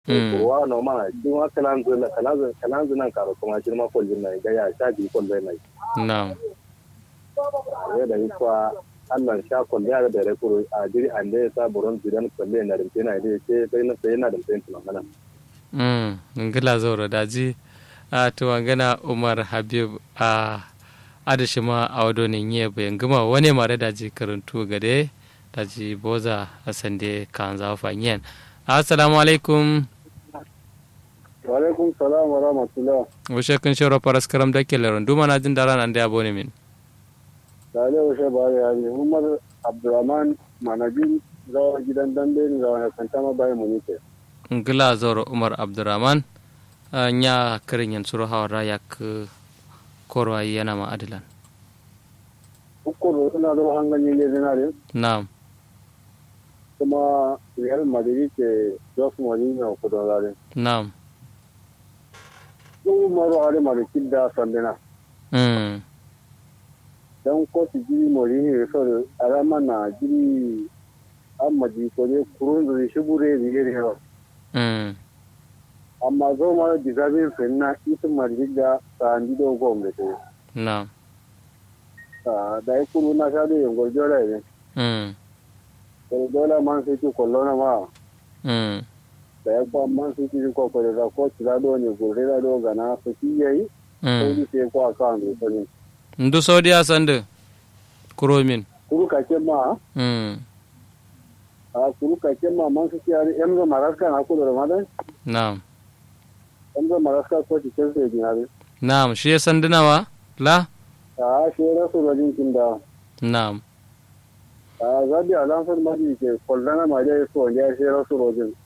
kurwa no ma din wa kalan zuna kalan kalan zuna karo kuma shi ma kullun na ga ya sha bi kullun na na'am ya da ikwa Allah sha kullun ya da rekuru a jiri an da sa buron jiran kullun na rimte na dai ce sai na sai na da sai tuna mana mm ngila zoro daji a to wangana Umar Habib a adashi ma a wado ne nye bayan gama wani mare daji karantu gade daji boza a sande kan zafa yen assalamu alaikum wa alaikum salam wa rahmatullah wushe kun shiro paras karam da ke laron duma na jin dara nan da abu ne min da ne washe ba ya ne umar abdurrahman manajin zawa gidan dambe ne zawa ya kanta ma bayan munike ngila zoro umar abdurrahman nya kirin yan suru hawara ya ku korwa yana ma adilan ukuru suna da hanganyen ne zinare na'am kuma real madrid ke jos mourinho ku don zare na'am sun maru hare marikin da sandina mm don kotu jiri mourinho ya sau a rama na jiri an maji ko ne kurun zuri shi bure ne ya yawa mm amma zo ma deserving fin na isin madrid da sandi da gwamnati na'am da ya kuru na sha da yin gwarjora ne mm dole man sai ki kwallo na ma mm da ya kwa man sai ki ko ko da ko tira do ne gure da do gana su ki yayi sai mm ki sai ko aka an ko ne ndu saudiya sande kuromin kuru ka ce ma mm a kuru ka ce ma man sai ki ari emzo maraska na ko da madan na'am emzo maraska ko ci ce sai dinare na'am shi ya sanduna la a shi rasu rajin kin da na'am a zabi alamfar madi ke kwallo na ma da so ya shi rasu rajin